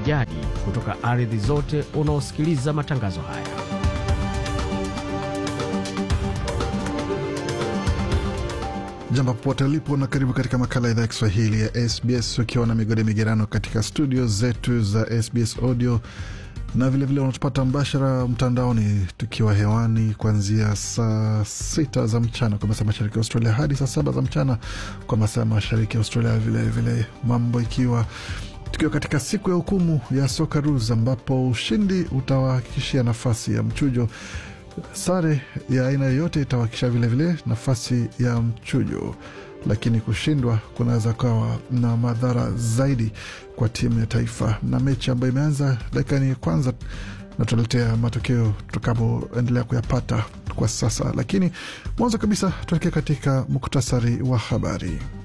jadi kutoka ardhi zote unaosikiliza matangazo haya. Jambo popote ulipo na karibu katika makala ya idhaa ya Kiswahili ya SBS ukiwa na migode migerano katika studio zetu za SBS audio na vilevile unatupata mbashara mtandaoni tukiwa hewani kuanzia saa sita za mchana kwa masaa mashariki ya Australia hadi saa saba za mchana kwa masaa mashariki ya Australia. Vilevile vile mambo ikiwa tukiwa katika siku ya hukumu ya Socceroos ambapo ushindi utawahakikishia nafasi ya mchujo sare ya aina yoyote itawakisha vilevile nafasi ya mchujo, lakini kushindwa kunaweza kawa na madhara zaidi kwa timu ya taifa. Na mechi ambayo imeanza dakikani ya kwanza, na tutaletea matokeo tutakapoendelea kuyapata kwa sasa, lakini mwanzo kabisa tuelekea katika muktasari wa habari.